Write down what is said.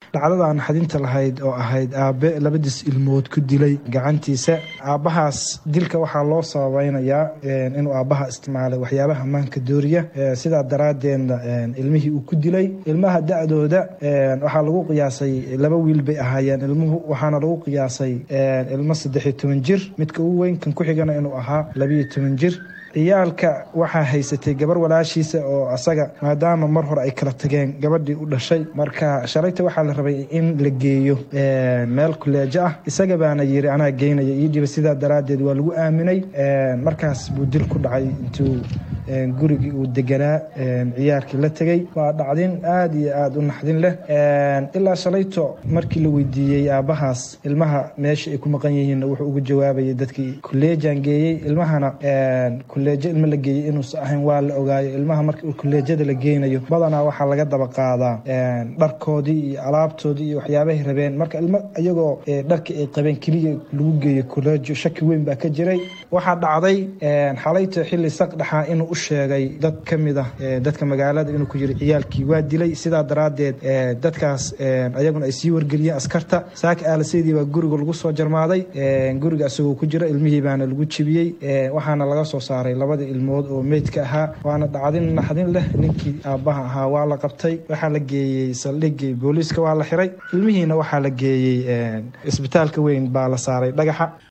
dhacdada naxdinta lahayd oo ahayd aabe labadiis ilmood ku dilay gacantiisa aabbahaas dilka waxaa loo sabaynayaa inuu aabbaha isticmaalay waxyaabaha maanka dooriya sidaa daraaddeedna ilmihii uu ku dilay ilmaha da-dooda waxaa lagu qiyaasay laba wiil bay ahaayeen ilmuhu waxaana lagu qiyaasay ilmo saddexiyo toban jir midka ugu weyn kan ku xigana inuu ahaa labiyo toban jir ciyaalka waxaa haysatay gabar walaashiisa oo asaga maadaama mar hore ay kala tageen gabadhii u dhashay marka shalayta waxaa la rabay in la geeyo meel kuleejo ah isaga baana yiri anaa geynaya ii dhiba sidaa daraaddeed waa lagu aaminay markaas buu dil ku dhacay intuu gurigii uu deganaa ciyaalkii la tegey waa dhacdin aada iyo aada u naxdin leh ilaa shalayto markii la weydiiyey aabbahaas ilmaha meesha ay ku maqan yihiinna wuxuu uga jawaabayay dadkii kuleejaan geeyey ilmahana kuleejo ilmo la geeyey inuusan ahayn waa la ogaayo ilmaha marka kuleejada la geynayo badanaa waxaa laga daba qaadaa dharkoodii iyo alaabtoodii iyo waxyaabahay rabeen marka ilmo iyagoo dharkii ay qabeen keliya lagu geeyo kuleejo shaki weyn baa ka jiray waxaa dhacday xalayto xilli saq dhaxaa inuu u sheegay dad ka mid ah dadka magaalada inuu ku yiri ciyaalkii waa dilay sidaa daraaddeed dadkaas ayaguna ay sii wargeliyeen askarta saaka aalaseydii baa guriga lagu soo jarmaaday guriga isagoo ku jira ilmihii baana lagu jibiyey waxaana laga soo saaray labada ilmood oo meydka ahaa waana dhacdin naxdin leh ninkii aabbaha ahaa waa la qabtay waxaa la geeyey saldhigii booliiska waa la xiray ilmihiina waxaa la geeyey isbitaalka weyn baa la saaray dhagaxa